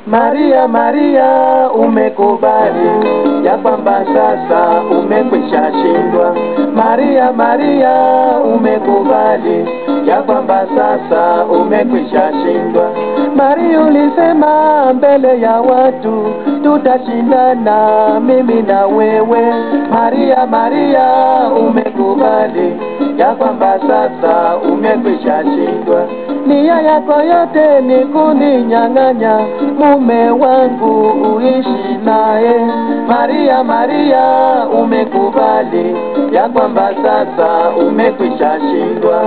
Maria, Maria, umekubali ya kwamba sasa umekwisha shindwa. Maria, Maria, umekubali ya kwamba sasa umekwisha shindwa. Maria, ulisema mbele ya watu tutashindana mimi na wewe. Maria, Maria, umekubali ya kwamba sasa umekwisha shindwa. Nia yako yote ni kuninyang'anya mume wangu uishi naye. Maria, Maria, umekubali ya kwamba sasa umekwisha shindwa.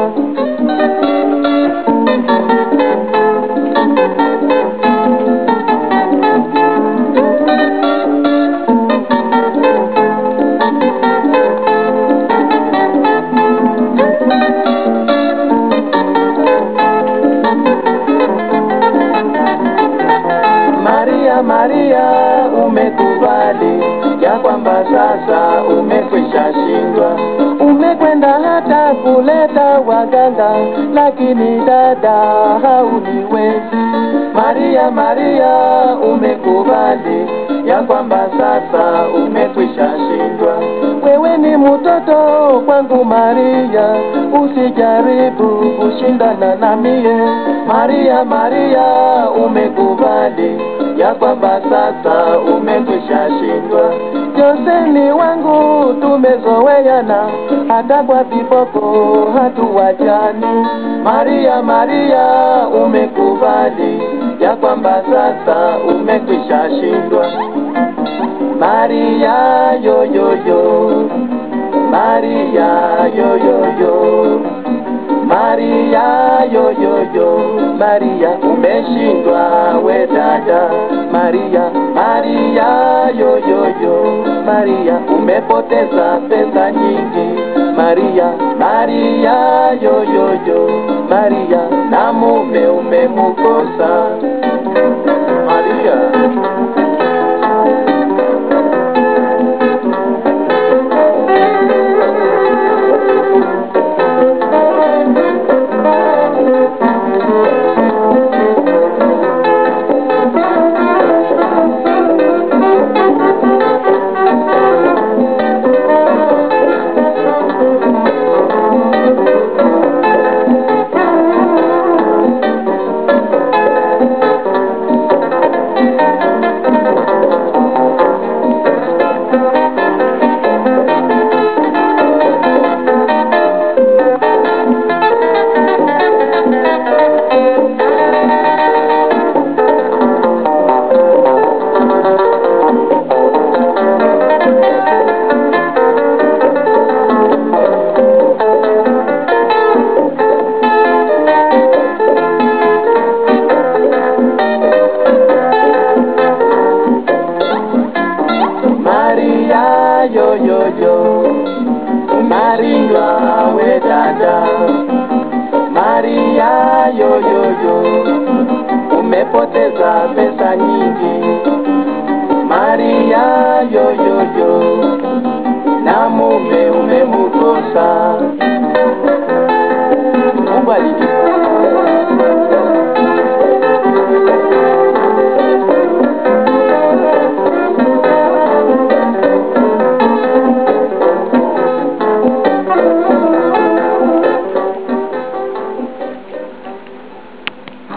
Maria, Maria, umekubali ya kwamba sasa umekwisha shindwa. Umekwenda hata kuleta waganga, lakini dada hauniwezi. Maria, Maria, umekubali ya kwamba sasa umekwisha shindwa. Wewe ni mtoto kwangu Maria, usijaribu kushindana na mie. Maria, Maria, umekubali ya kwamba sasa umekwisha shindwa. Joseni wangu tumezoeana, hata kwa viboko hatuwachani. Maria, Maria, umekubali ya kwamba sasa umekwisha shindwa. Maria, yo yo yo, Maria, yo yo yo. Maria yo yo yo, Maria umeshindwa we dada. Maria, Maria yo yo yo, Maria umepoteza pesa nyingi. Maria, Maria yo yo yo, Maria na mume umemuko